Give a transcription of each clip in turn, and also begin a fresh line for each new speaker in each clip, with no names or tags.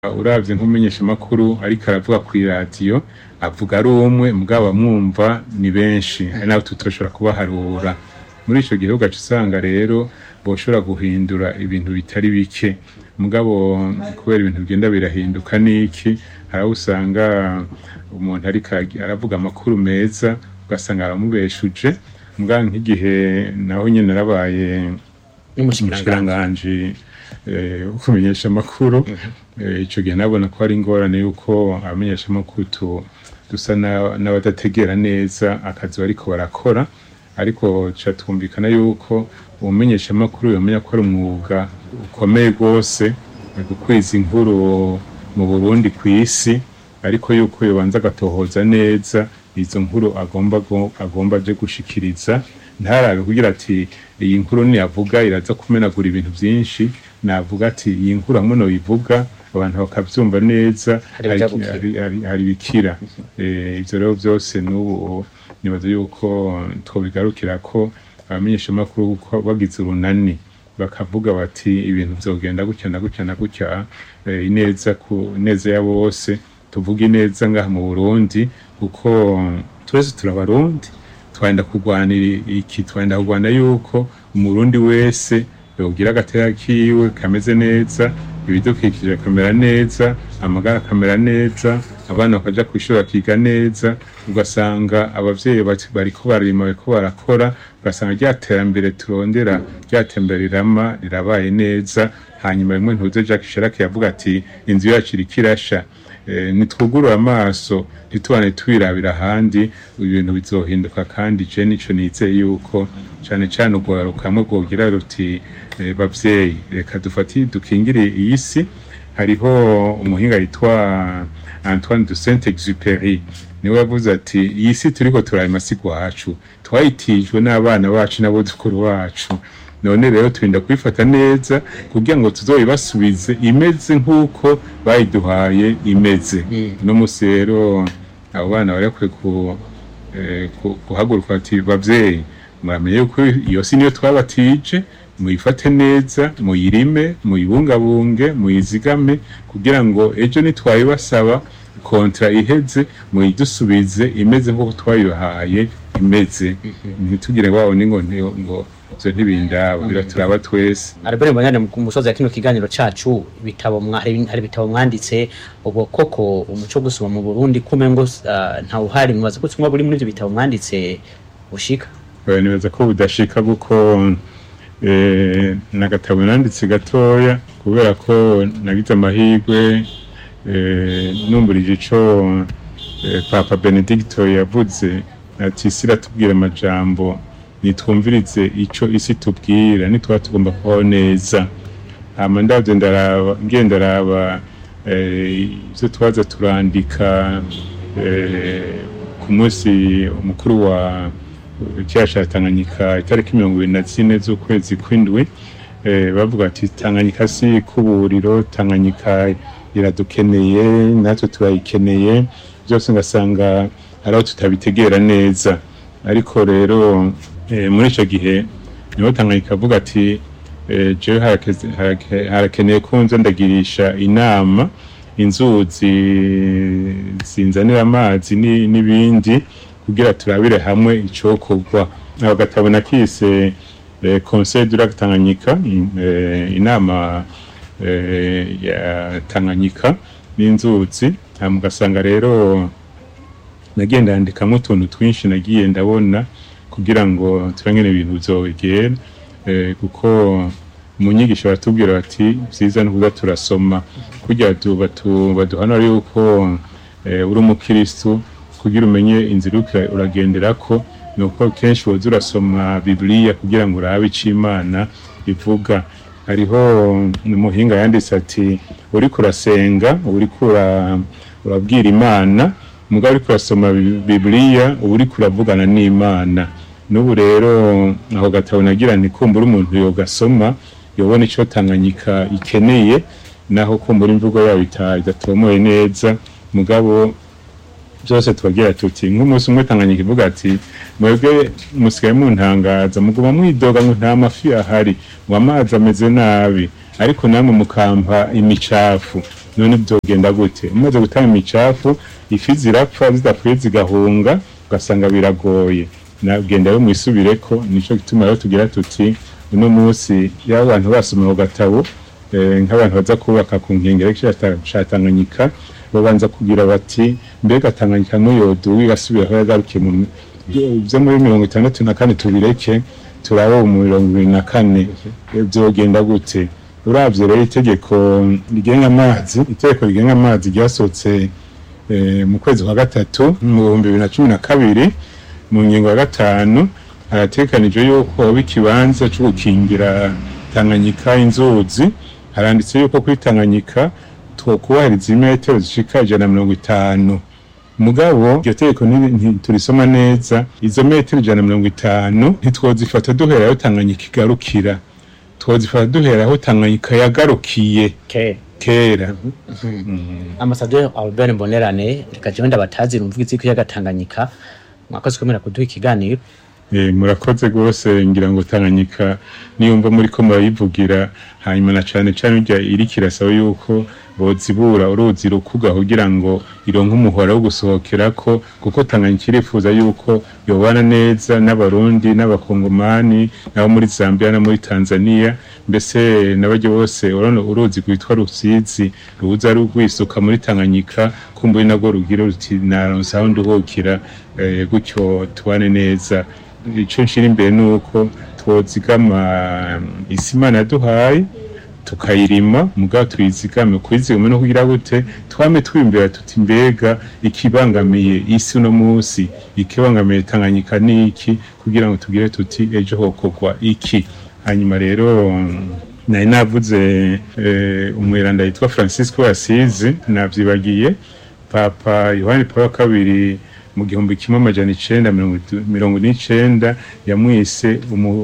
uravye nk'umumenyeshamakuru ariko aravuga kw'iradiyo avuga ari umwe mugabo abamwumva ni benshi hari n'abo tutoshobora kubaharura muri ico gihe ugaca usanga rero boshobora guhindura ibintu bitari bike mugabo kubera ibintu bigenda birahinduka n'iki hari aho usanga umuntu ariko aravuga amakuru meza ugasanga aramubeshuje mugabo nk'igihe naho nyene narabaye umushikiranganji wo kumenyesha amakuru ico gihe nabona ko ari ingorane yuko abamenyesha amakuru dusa n'abadategera neza akazi bariko barakora ariko ca twumvikana yuko umumenyesha amakuru yomenya ko ari umwuga ukomeye rwose gukwiza inkuru mu Burundi kw'isi ariko yuko yobanza agatohoza neza izo nkuru agomba agomba aje gushikiriza ntarabe kugira ati iyi nkuru niyavuga iraza kumenagura ibintu vyinshi navuga ati iyi nkuru hamwe noyivuga abantu bakavyumva neza hari bikira ivyo rero vyose n'ubu nibaza yuko twobigarukira ko abamenyeshamakuru bagize urunani bakavuga bati ibintu vyogenda gutya na gutya na gutya ineza ku neza ya bose tuvuga ineza ngaha mu Burundi kuko twese turabarundi twenda kurwanira iki twenda kurwana yuko umurundi wese yogira agatera kiwe kameze neza ibidukikije kamera neza amagara akamera neza abana bakaja kw'ishuri bakiga neza ugasanga abavyeyi bariko barima bariko barakora ugasanga rya terambere turondera rya tembere rirama rirabaye neza hanyuma rimwe ntuze Jacques Chirac yavuga ati inzu yacu iriko irasha nitwugurura amaso ntitubane twirabira ahandi ibintu bizohinduka kandi je nico nizeye yuko cane cane urwaruka hamwe rwogira ruti bavyeyi reka dufati dukingire iyi si hariho umuhinga yitwa Antoine de Saint-Exupéry niwe yavuze ati iyi si turiko turarima si gwacu twayitijwe n'abana bacu n'abuzukuru bacu none rero turinda kuyifata neza kugira ngo tuzoyibasubize imeze nk'uko bayiduhaye imeze no musi rero abo bana bari bakwiye guhaguruka ati bavyeyi muramenye yuko iyo si niyo twabatije muyifate neza muyirime muyibungabunge muyizigame kugira ngo ejo nitwayibasaba kontra iheze muyidusubize imeze nk'uko twayibahaye imeze ntitugire wabo ningo ngo ivyo ntibindaba biraturaba twese
Albert Mbanyane ku musozi ya kino kiganiro cacu ibitabo hari ibitabo mwanditse ubwo koko umuco gusoma mu Burundi kumengo uh, nta uhari mwaza ko tumwe buri muri ivyo bitabo mwanditse ushika
nibaza ko budashika kuko eh, nagatabo nanditse gatoya kubera ko nagize amahirwe eh, numburije ico eh, Papa Benedicto yavuze ati siratubwira amajambo nitwumvirize ico isi tubwira nitwa tugomba kubaho neza hama ndavyo ndaraba ngiye ndaraba ivyo twaza turandika ku munsi umukuru wa cyasha Tanganyika itariki mirongo ibiri na zine z'ukwezi kw'indwi bavuga ati Tanganyika si kuburiro Tanganyika iradukeneye natwe turayikeneye byose ngasanga hari aho tutabitegera neza ariko rero muri icyo gihe niho Tanganyika avuga ati jewe harakeneye ko nza ndagirisha inama inzuzi zinzanira amazi n'ibindi kugira turabire hamwe icokorwa abo gatabo nakise conseil du lac Tanganyika inama ya Tanganyika n'inzuzi mugasanga rero nagenda yandikamwo utuntu twinshi nagiye ndabona kugira ngo turangene ibintu bizogera kuko mu nyigisho baratubwira bati vyiza no kuza turasoma kugira baduhanura yuko uri umukristu kugira umenye inzira uriko uragenderako nuko kenshi woza urasoma bibiliya kugira ngo urabe ico imana ivuga hariho umuhinga yanditse ati uriko urasenga uriko urabwira imana mugabo uriko urasoma bibiliya uba uriko uravugana n'imana n'ubu rero aho gatabo nagira nti kumbura umuntu yogasoma yobona ico Tanganyika ikeneye naho kumbura imvugo yabo idatomoye neza mugabo byose tubagira tuti nk'umunsi umwe Tanganyika ivuga ati mwebwe musigaye muntangaza muguma mwidoga ngo nta mafi ahari ngo amazi ameze nabi ariko namwe mukampa imicafu none byogenda gute umaze gutanga imicafu ifi zirapfa zidapfuye zigahunga ugasanga biragoye nagenda yo mwisubireko nico gituma rero tugira tuti uno munsi iyo abantu basoma ku gatabo eh, nk'abantu baza kubaka ku nkengero ca Tanganyika babanza kugira bati mbega Tanganyika n'uyodu igasubira aho yagarukiye mu byo muri mirongo itandatu na kane tubireke turabo mu mirongo ibiri na kane byogenda gute uravye rero itegeko rigenga amazi itegeko rigenga amazi ryasohotse eh, mu kwezi kwa gatatu mu bihumbi bibiri na cumi na kabiri mu ngingo ya gatanu haratekanijwe yuko hoba ikibanza co gukingira Tanganyika inzuzi haranditse yuko kuri Tanganyika twokubahiriza imetero zishika ijana na mirongo itanu mugabo iryo tegeko ntiturisoma neza izo metero ijana na mirongo itanu ntitwozifata duhera aho Tanganyika igarukira twozifata duhera aho Tanganyika yagarukiye
okay.
kera
Ambassadeur Albert Mbonerane reka jewe ndabatazi rumvuga iziko yagatanganyika mwakoze kwemera kuduha ikiganiro
Eh, murakoze rwose ngira ngo Tanganyika niyumva muri ko murayivugira hanyuma na cane cane urya iriko irasaba yuko bozibura uruzi rukuga kugira ngo ironke umuhora wo gusohokerako kuko Tanganyika irifuza yuko yobana neza n'abarundi n'abakongomani nabo muri Zambia no muri Tanzania mbese n'abaryo bose urano uruzi rwitwa Rusizi ruza rugwisuka muri Tanganyika kumbuye nagwo rugira ruti naronse aho nduhukira eh, gutyo tubane neza ico nshira imbere nuko twozigama isi Imana yaduhaye tukayirima mugabo tuyizigame kuyizigama no kugira gute twame twimbera tuti mbega ikibangamiye isi uno munsi ikibangamiye Tanganyika niki kugira ngo tugire tuti ejo hokogwa iki hanyuma rero nari navuze eh, umweranda yitwa Francisco Asizi navyibagiye papa Yohani Paul wa kabiri mu gihumbi kimwe amajana icenda mirongo n'icenda yamwise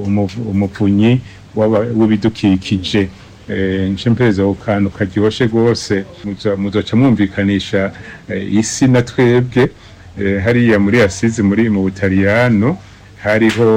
umuvunyi w'ibidukikije nce mpereza ku kantu karyoshe rwose muzoca mwumvikanisha isi na twebwe hariya muri asizi muri mu butaliyano hariho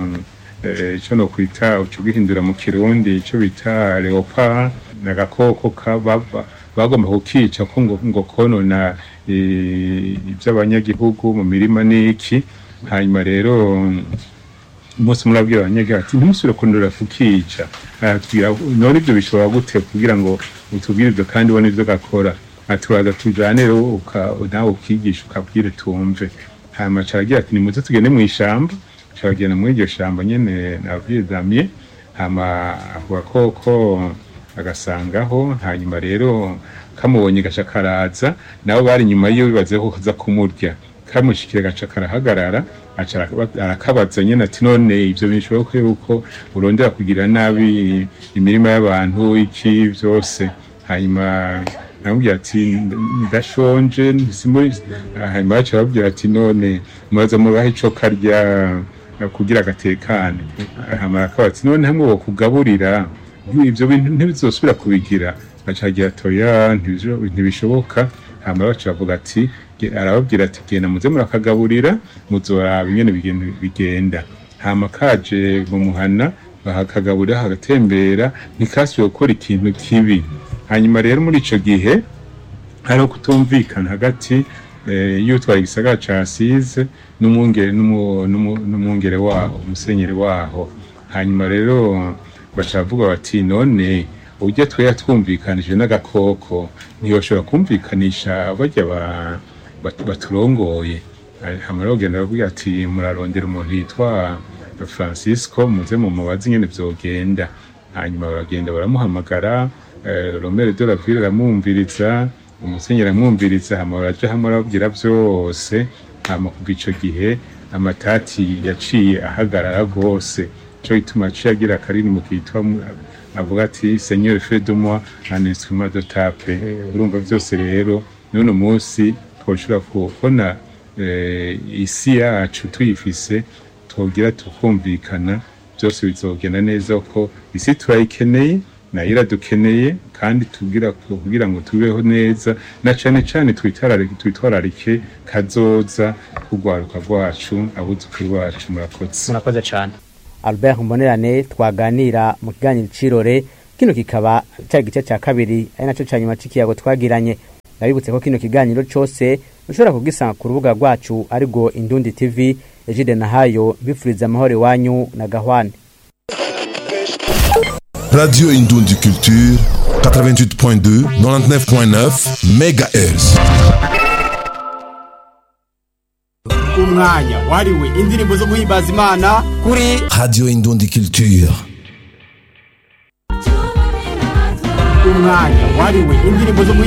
ico no kwita uco gihindura mu kirundi ico bita leopard n'agakoko bagomba kukica ko ngo, ngo konona iby'abanyagihugu mu mirima n'iki hanyuma rero umunsi murabwira abanyagihugu ati ntimusubire kundura kukica aratubwira none ibyo bishobora gute kugira ngo utubwire ibyo kandi ubone ibyo gakora aturaza tujane rero nawe ukigisha ukabwire tumve hanyuma caragira ati nimuze tugende mu ishamba caragenda muri iryo shamba nyene nabwiye damye hama ako gakoko agasangaho hanyuma rero kamubonye gaca karaza nabo bari inyuma yiwe bibaze ko kaza kumurya kamushikira gaca karahagarara arakabaza nyene ati none ivyo bishoboka yuko urondera kugira nabi imirima y'abantu iki vyose hanyuma namubwira ati ndashonje hanyuma baca babwira ati none muraza mubahe ico karya kugira agatekane hama akaba ati none hamwe bokugaburira ivyo bintu ntibizosubira kubigira acagira toya ntibishoboka hama baca bavuga ati arababwira ati genda muze murakagaburira muzoraba ingene bigenda hama kaje mu muhana bahakagaburira hagatembera ntikasubiye gukora ikintu kibi hanyuma rero muri ico gihe hariho kutumvikana hagati y'utwara igisagara ca Asize n'umwungere waho umusenyeri waho hanyuma rero baca bavuga bati none ujya twe twumvikanije n'agakoko ntiyoshobora kumvikanisha bajya baturongoye hamara bagenda bavuga ati murarondera umuntu yitwa Francisco muze mu mubazi nyene vyogenda hanyuma baragenda baramuhamagara Romero de la Ville aramwumviriza umusenyeri aramwumviriza hama baraja hamwe arababwira vyose hama kuva ico gihe amatati yaciye ahagarara rwose cyo gituma aciye agira akaririmbo kitwa avuga ati seigneur fait de moi un instrument de tape urumva byose rero none munsi twoshobora kubona isi yacu tuyifise twogira tukumvikana byose bizogenda neza ko isi turayikeneye nayo iradukeneye kandi tugira kugira ngo tubeho neza na cane cane twitwararike twitwararike kazoza kugwaruka rwacu abuzukuru bacu murakoze
murakoze cyane Albert Mbonerane twaganira mu kiganiro cirore kino kikaba cari igice ca kabiri ari naco ca nyuma c'ikiyago twagiranye ndabibutse ko kino kiganiro cose ushobora kugisanga ku rubuga rwacu arirwo indundi tv ejide nahayo bifuriza amahoro iwanyu na gahwane
Radio Indoundi Culture, 88.2, 99.9 MHz.
umwanya wariwe indirimbo zo guhimbaza imana kuri
Radio Indoundi Culture.
umwanya wariwe indirimbo zo